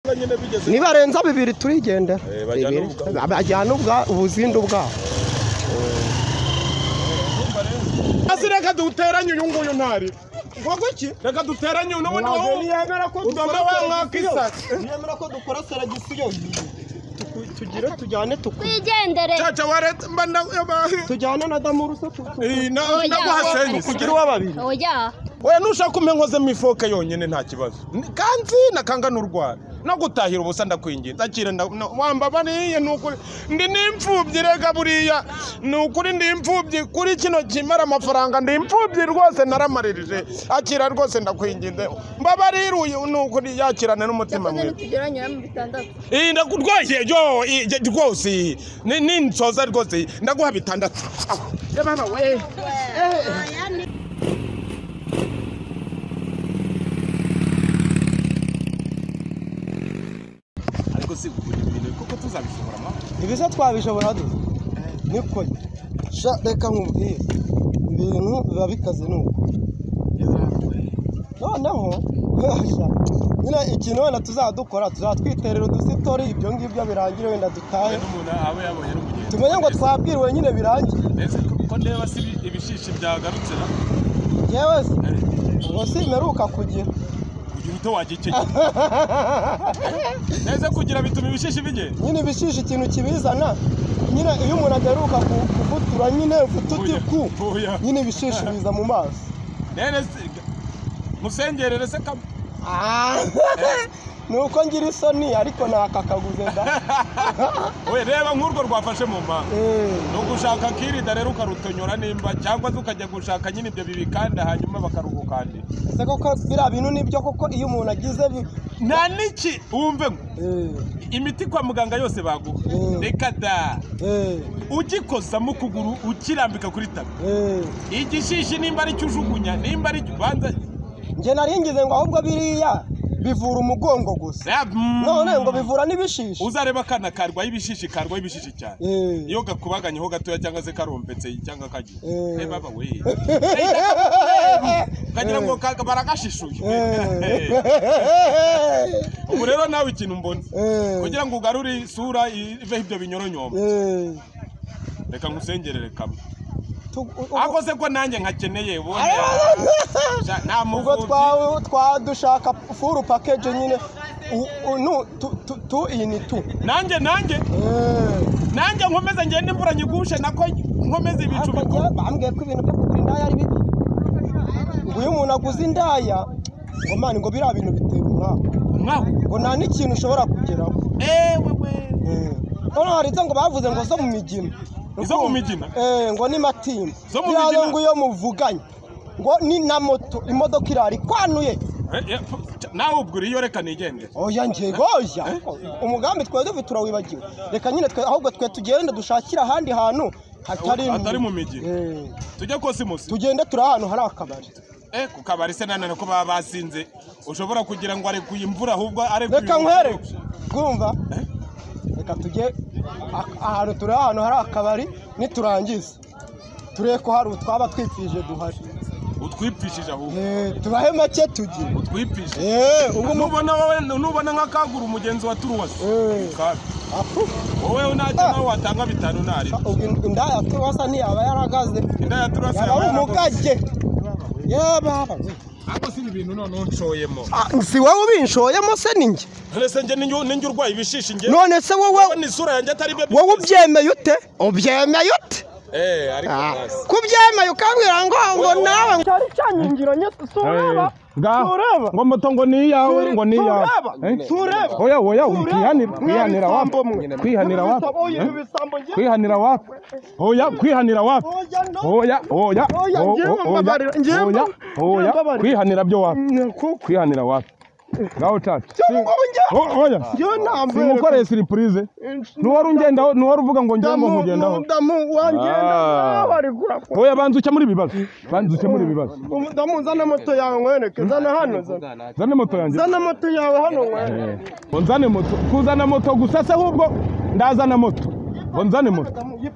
nyine bigeze nibarenza bibiri turigendera Eh, bajyana Bibiri. ubwabo. bajyana ubwa- ubuzindu bwabo hasi reka duteranye uyu nguyu ntari ngo guki reka duteranye uyu n'ubundi wowe yemera ko udoma wa mwaka isaka yemera ko dukora seragisiyo tugire tujyane tuku- twigendere caca wa leta mba na- tujyane na damuruse tu- tu- Eh, na- ndaguhasenyise kugira uwa babiri oya oya nushaka umpe nkozemo ifoke yonyine nta kibazo Ni- kanzi nakanga n'urwara no gutahira ubusa ndakwingiye ndakire nda- na- wamba bariya ni ukuri ndi n'imfubyi rega buriya ni ukuri ndi imfubyi kuri kino kimara amafaranga ndi imfubyi rwose naramarije akira rwose ndakwinginze mbabariruye ni ukuri yakirane n'umutima mwiza ntitugeranyura mu bitandatu iyi ndakutwaye yo iyi- jye- rwose ni- ni nsoza rwose ndaguha bitandatu ariko si ubu ibintu kuko tuzabishobora ibiza twabishobora dusa niko sha reka nkubwire ibintu biba bikaze ni uko noneho sha, nyine ikintu wenda tuzaba dukora tuzaba twiterera udusitori ibyo ngibyo birangire wenda dutahe umuntu aba yabonye n'umugeni tumenye ngo twabwiriwe nyine birangiye mbese ko ndeba si ibi- ibishishi byagarutse na yewe se ngo simeruka kugira kugira ute wajya ikigera neza kugira bituma ibishishi bigenda nyine ibishisha ikintu kibizana nyine iyo umuntu adaheruka ku- kugutura nyine ufite uti ku Oya. nyine ibishisha biza mu maso rero se musengerere se kama Ah, ni uko ngira isoni ariko ntakakaguze da we reba nk'urwo rwafashe mu mpanga Eh, ni ugushaka akirida rero ukarutonyora nimba cyangwa se ukajya gushaka nyine ibyo bibikanda hanyuma bakaruhukandira ese koko biriya bintu nibyo koko iyo umuntu agize bi nta n'iki wumve ngo Eh, imiti kwa muganga yose baguha Mm. reka da eh, ugikozamo ukuguru ukirambika kuri tapi eh. igishishi nimba ari cyo ujugunya nimba ari cyo ubanza njye nari ngize ngo ahubwo biriya bivura umugongo gusa none ngo bivura n'ibishishi uzareba akana karwaye ibishishi karwaye ibishishi cyane Eh. iyo gakubaganyeho gatoya cyangwa se karombetse cyangwa kagiye Eh. Eh, baba we Eh, ukagira ngo ka- baragashishuye eh, ubu rero nawe ikintu mbona eh, kugira ngo ugarure isura iveho ibyo binyoronyoma eh. reka nkusengerere kamwe Tu- u- u- ako se ko nanjye nkakeneye ubundi Sha- nta ubwo muvubyi twa twa dushaka furu pakeje nyine u- u- nu tu- tu tu iyi ni tu nanjye nanjye Eh. nanjye nkomeze ngende imvura nyigushe nako nkomeze ibicu Ariko bikora njyewe bambwiye ko ibintu byo kugura indaya ari bibi ngo iyo umuntu aguze indaya ngo mani ngo biriya bintu bitera umwaka mwaho ngo nta n'ikintu ushobora kugeraho ewe we Eh. noneho hari izo ngo bavuze ngo zo mu migina Izo mu migina? Eh, ngo ni matimba Zo mu biriya migina? ngo iyo muvuganye ngo ni na moto imodoka irara ikwanuye Eh, eh, pf- nawe ubwo uriyo reka nigende oya njye goya umugambi twari dufite urawibagiwe reka nyine twe ahubwo twe tugende dushakire ahandi hantu hatari Hatari mu migina. Eh. tujye kosimusi tugende turi ahantu hari akabari eh ku kabari se nanone ko baba basinze ushobora kugira ngo arekuye imvura ahubwo arekuye reka nkwere bwumva reka tujye a- ahantu turi ahantu hari akabari niturangiza turebe ko hari utwaba twipfije duhari utwipfishije ahubwo Eh, tubahe make tugire utwipfishije Eh, ubwo mu- nubona wowe nubona nk'akagura umugenzi wa turuwasi Eh. kabi afu, wowe ntacyo nawe watanga bitanu ntari ubwo indaya turasa ntiyaba yaragaze inda ya turuwasi yaba umugage yababa ariko si ibi bintu noneho ncoyemo si wowe ubinshoyemo se ni njye rese njye ninjye ninjye urwaye ibishishi njye none se wowe wowe ni isura yanjye atari byo wowe ubyemeye ute ubyemeye ute eh ariko basi. kubyemeye ukambwira ngo ngo nawe cyari cyanyingiro nye sureba sureba ngo moto ngo ni iyawe ngo ni iyawe Eh? sureba oya oya kwihanira kwihanira wapi kwihanira wapi Eh? kwihanira wapi oya kwihanira wapi oya oya Oya, o- ngiye o- mumbabarira, ngiye oya ngiye oya mumbabarira. kwihanira byo wapi kwihanira wapi ngaho caca O- oya simukoreye siripurize ntiwari ungendaho ntiwari uvuga ngo ngiye ngo nkugendaho Ah. oya banza uke muri ibi bibazo banza uke muri ibi bibazo ndamuzana moto yawe nkwereke zana hano zana zane moto yanjye zana moto yawe hano nkwereke ngo nzane moto kuzana moto gusa se ahubwo ndazana moto ngo nzane moto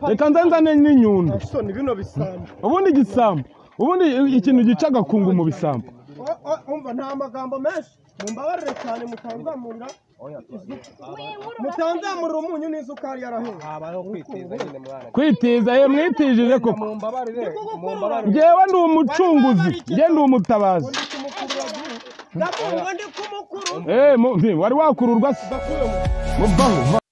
reka nze nzane n'inyundo isoni bino bisambo ubundi igisambu ubundi ikintu gica agakungu mu bisambu O- o- umva nta magambo menshi mumbabarire cyane mutanzamurira mutanzamurira umunyu n'isukari yarahinga habayeho kwitiza nyine mwana kwitiza ye mwitijije koko mumbabarire mumbabarire ngewe ndi umucunguzi nge ndi umutabazi ndakumva ndi kumukuru Eh, mu- nti, wari wakururwa se muvaho